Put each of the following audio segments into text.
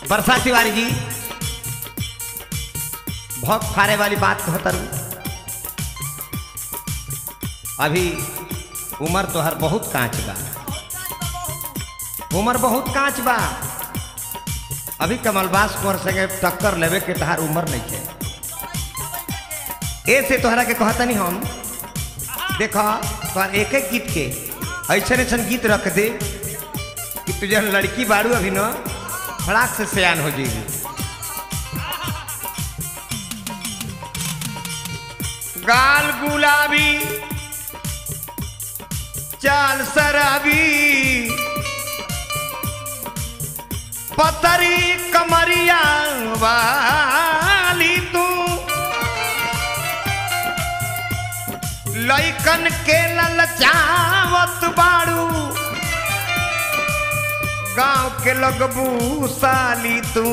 वर्षा तिवारी जी भौक फारे वाली बात कहतर अभी उम्र तोहर बहुत कांच बा उम्र बहुत कांच बा अभी कमलबास कर सके टक्कर लेवे के तहार उम्र नहीं है ए से तोहरा के कहतनी हम देखो तोहर एक एक गीत के ऐसा ऐसा गीत रख दे कि तुझे लड़की बाड़ू अभी न फड़ाक से सयान हो जाएगी गाल गुलाबी चाल शराबी पतरी कमरिया वाली तू लैकन के ललचावत बाड़ू गांव के लगबू साली तू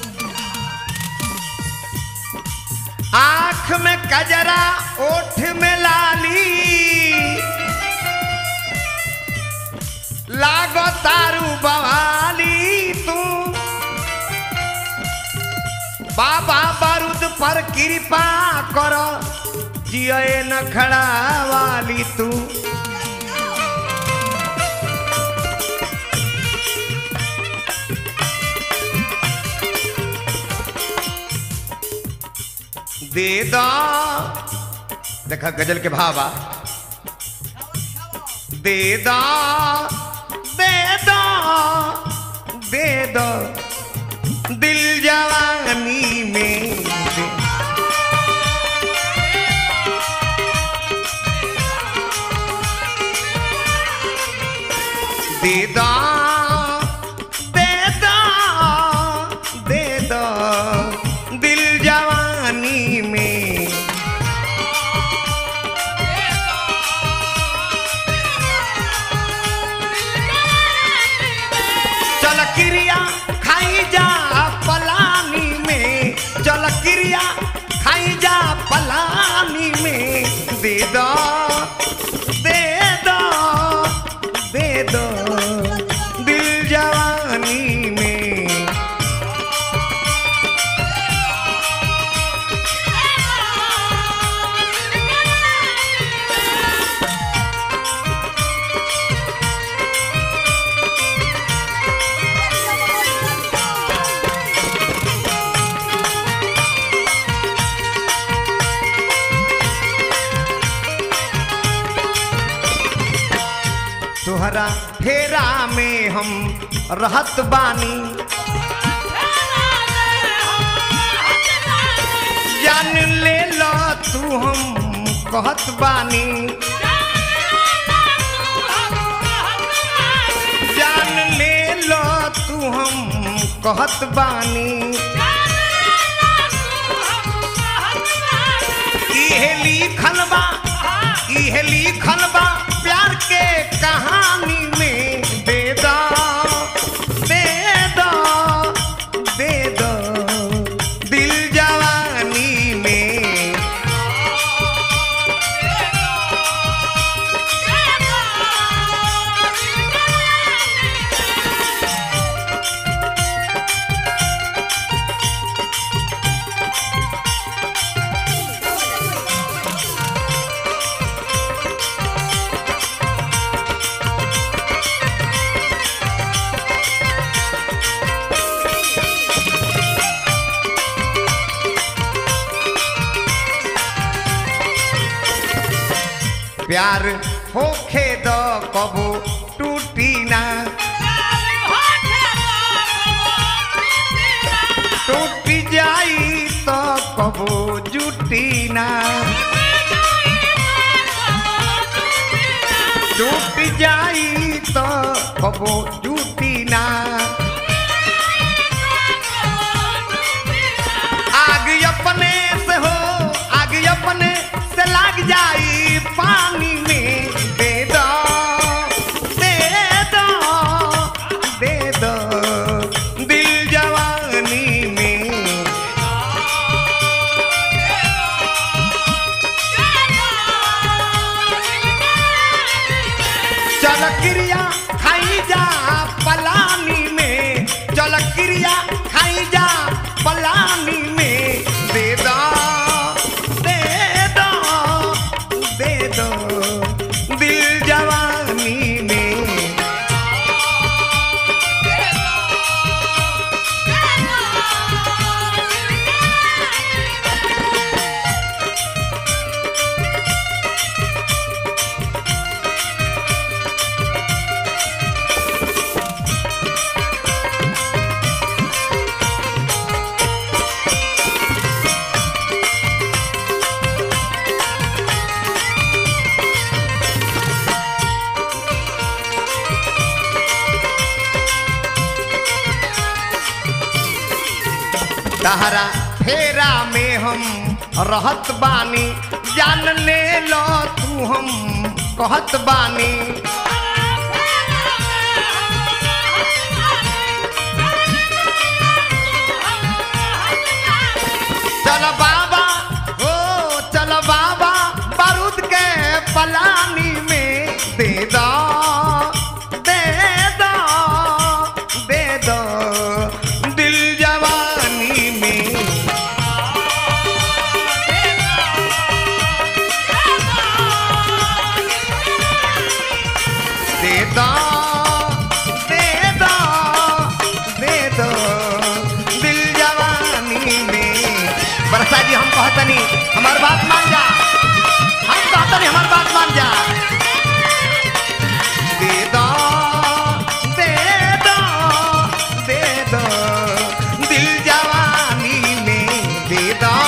आंख में कजरा ओठ में लाली लागो तारू बवाली तू बाबा बारूद पर कृपा करो जिये न खड़ा वाली तू दे दो देखा गजल के भावा दे दो दे दो दे दो दिल जवानी में दे दे दो दे दो दे दो दिल जवानी में चल क्रिया खाई जा पलानी में चल क्रिया खाई जा पलानी में दे दो दे दो दे दो दिल जवानी में तोहरा फेरा में हम रहत बानी जान ले लो तू हम कहत बानी जान ले लो तू हम कहत बानी इहे लिखल बा इहे लिखल बा प्यार के कहानी में दे दो दे दो दे दो दिल जवानी में प्यार होखे दो कबो टूटी ना टूट जाई तो कबो जुटी ना टूट जाई तो कबो जुटी ना आग अपने से हो आग अपने से लग जाई पानी में दे दो दे दो दे दो दिल जवानी में चल क्रिया खाई जा तहरा फेरा में हम रहत बानी जान ले लो तू हम कहत बानी चल बाबा ओ चल बाबा बारूद के पलानी में दे दो दे दो दे दो दिल जवानी में दे दो दे दो दे दो दिल जवानी में बरसा जी हम कहतनी हमार बात मान जा हम कहतनी हमार बात मान जा दे दो दे दो दे दो दिल जवानी में दे दो